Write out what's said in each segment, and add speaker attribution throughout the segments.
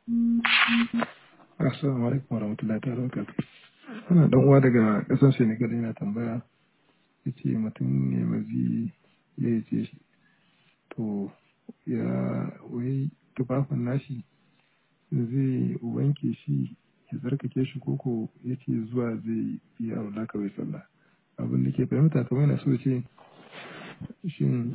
Speaker 1: Assalamu alaikum warahmatullahi ta'ala wabarakatuh. Ana dan uwa daga ƙasar Senegal yana tambaya yace mutum ne mazi ya yace shi to ya wai tufafin nashi zai wanke shi ya tsarkake shi koko yace zuwa zai yi aula kawai sallah abin da ke fahimta kamar yana so ce shin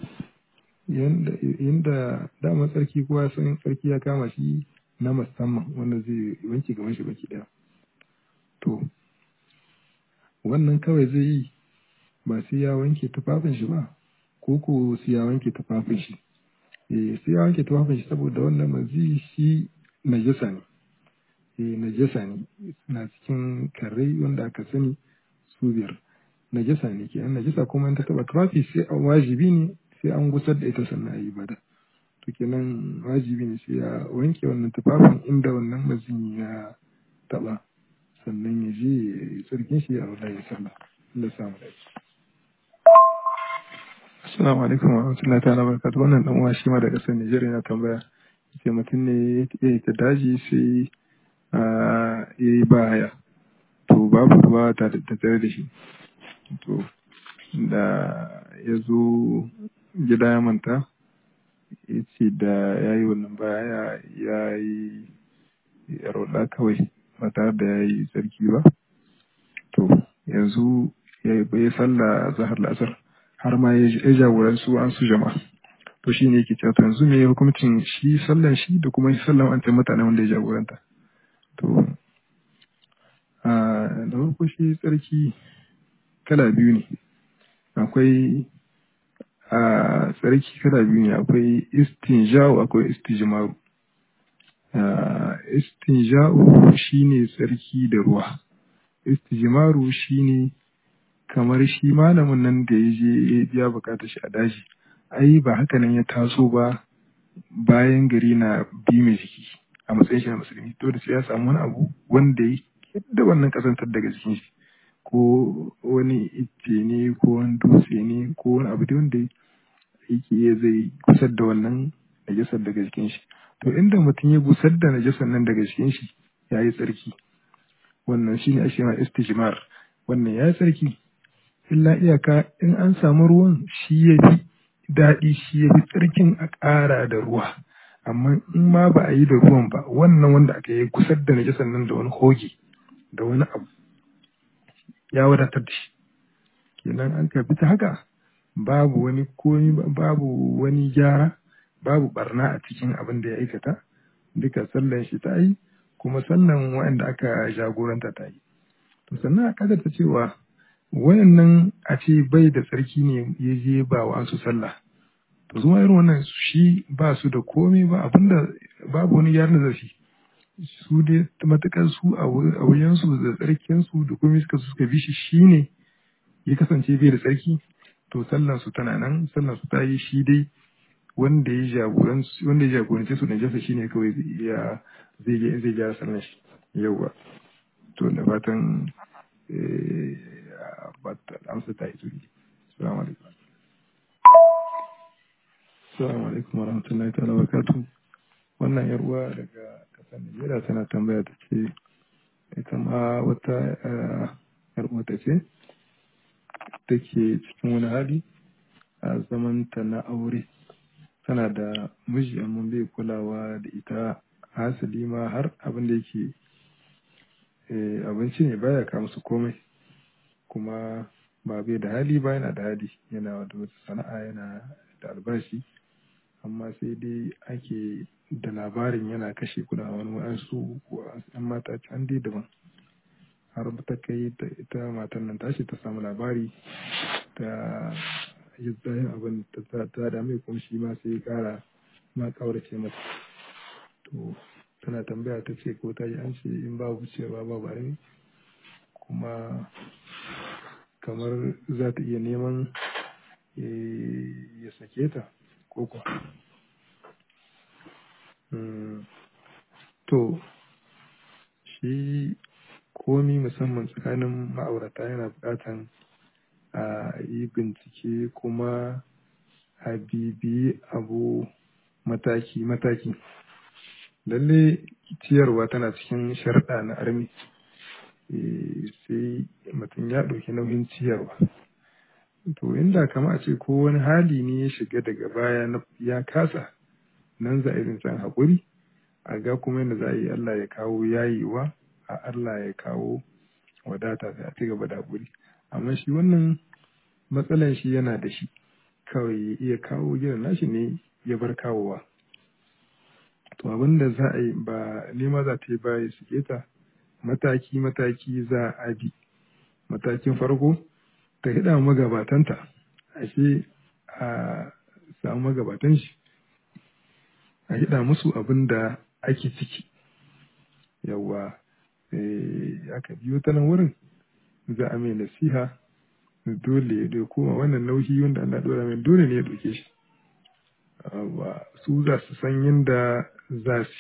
Speaker 1: yanda dama tsarki kowa san tsarki ya kama shi na musamman wanda zai wanke gaban shi baki daya to wannan kawai zai yi ba sai ya wanke tufafin shi ba ko ko sai ya wanke tufafin shi eh sai ya wanke tufafin shi saboda wannan mazi shi najasa ne eh najasa ne suna cikin karrai wanda aka sani su biyar najasa ne ke najasa kuma in ta taba tufafi sai an wajibi ne sai an gusar da ita sannan a yi ibada to kenan wajibi ne sai ya wanke wannan tufafin inda wannan mazin ya taba sannan ya je ya yi tsarkin shi a wala ya sallah Allah samu dace Assalamu alaikum wa rahmatullahi ta'ala barakatuh wannan dan uwa shi ma da kasar Nijar yana tambaya ce mutum ne ya yi ta daji sai ya yi baya to babu ruwa ta tare da shi to da ya zo gida ya manta ya ce da ya yi wannan baya ya yi rola kawai ba tare da ya yi tsarki ba to yanzu ya yi sallah zahar lasar har ma ya jagoran su an su jama'a to shi ne yake cewa to yanzu me hukuncin shi sallan shi da kuma sallan an mutane wanda ya jagoranta to a da farko shi tsarki kala biyu ne akwai a tsarki kala biyu ne akwai istinja'u akwai istijmaru istinja'u shine tsarki da ruwa istijmaru shine kamar shi malamin nan da ya je ya biya bukatar shi a daji ai ba haka nan ya taso ba bayan gari na bi mai jiki a matsayin shi na musulmi to da sai ya samu wani abu wanda ya da wannan kasantar daga jikin shi ko wani ice ne ko wani dutse ne ko wani abu da wanda yake iya zai gusar da wannan najasar daga jikin shi to inda mutum ya gusar da najasar nan daga jikin shi ya yi tsarki wannan shi ne ake ma istijmar wannan ya yi tsarki illa iyaka in an samu ruwan shi ya fi daɗi shi ya fi tsarkin a ƙara da ruwa amma in ma ba a yi da ruwan ba wannan wanda aka yi gusar da najasar nan da wani hoge da wani abu ya wadatar da shi kenan an karbi ta haka babu wani komi babu wani gyara babu barna a cikin abin da ya aikata duka sallan shi ta yi kuma sallan waɗanda aka jagoranta ta yi to sannan a ta cewa wayannan a ce bai da tsarki ne ya je ba wa su sallah to zuma irin wannan shi ba su da komai ba abinda babu wani gyaran da zafi su dai matukar su a wuyansu da tsarkinsu da komai suka suka bi shi shine ya kasance bai da tsarki to sallan su tana nan sallan su ta yi shi dai wanda ya jagoranci wanda ya jagorance su najasa shine kawai ya zai zai gyara sallan shi yawa to da fatan amsa ta yi turi assalamu alaikum assalamu alaikum warahmatullahi ta'ala barakatuh wannan yar uwa daga kasar Najeriya tana tambaya ta ce ita ma wata yar uwa ta ce take cikin wani hali a zamanta na aure tana da miji amma bai kulawa da ita hasali ma har abin da yake abinci ne baya ka musu komai kuma ba bai da hali ba yana da hali yana da wata sana'a yana da albashi amma sai dai ake da labarin yana kashe kuna wani wa'ansu ko an mata can dai daban har ta kai ita matan nan tashi ta samu labari ta yi tsayin abin ta da mai kuma shi ma sai kara ma kaurace mata to tana tambaya ta ce ko ta yi an ce in babu cewa babu armi kuma kamar za ta iya neman ya sake ta ko kuwa to shi komi musamman tsakanin ma'aurata yana buƙatan a yi bincike kuma a bibiyi abu mataki-mataki lalle ciyarwa tana cikin sharɗa na armi sai mutum ya ɗauki nauyin ciyarwa to inda kama a ce ko wani hali ne ya shiga daga baya ya kasa nan za a irin san haƙuri a ga kuma yadda za a yi Allah ya kawo yayewa a Allah ya kawo wadata sai a ci gaba da haƙuri amma shi wannan matsalan shi yana da shi kawai ya iya kawo gidan nashi ne ya bar kawowa to abin da za a yi ba nema za ta yi ba ya suke ta mataki mataki za a bi matakin farko ta hida magabatanta ashe a samu magabatan shi a hida musu abin da ake ciki yawa aka biyo ta nan wurin za a mai nasiha dole ya koma wannan nauyi wanda Allah dora mai dole ne ya ɗauke shi su za su san yadda za su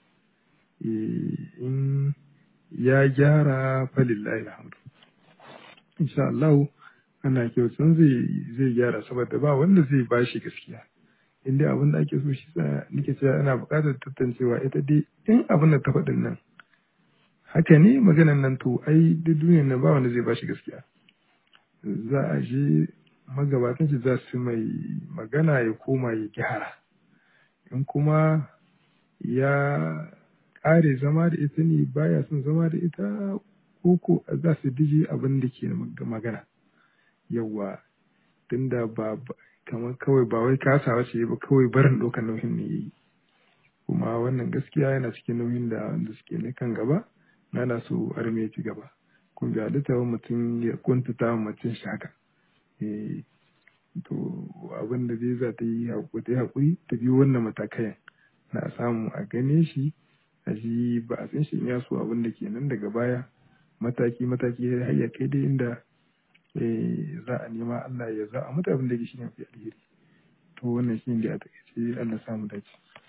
Speaker 1: in ya gyara falillahi alhamdu insha Allah ana kyautan zai zai gyara saboda ba wanda zai bashi gaskiya in dai abin da ake so shi sa nake cewa ana buƙatar tantancewa ita dai in abin da ta faɗin nan haka ne maganan nan to ai duk duniyar nan ba wanda zai bashi gaskiya za a je magabatan shi za su mai magana ya koma ya gyara in kuma ya ƙare zama da ita ne baya son zama da ita ko za su dije abin da ke magana yawa tunda ba kamar kawai ba wai kasawa ce ba kawai barin ɗaukar nauyin ne yayi kuma wannan gaskiya yana cikin nauyin da wanda suke na kan gaba na na so arme ci gaba kun bi halitta wa mutum ya kuntata wa mutum shi haka to abin da zai za ta yi haƙuri ta biyo wannan matakayan na samu a gane shi a ji ba a san shi ya so abin da ke nan daga baya mataki mataki har ya kai dai inda za a nema Allah ya za a mutu abin da ke shi ne fi alheri to wannan shi ne da a takaice Allah samu dace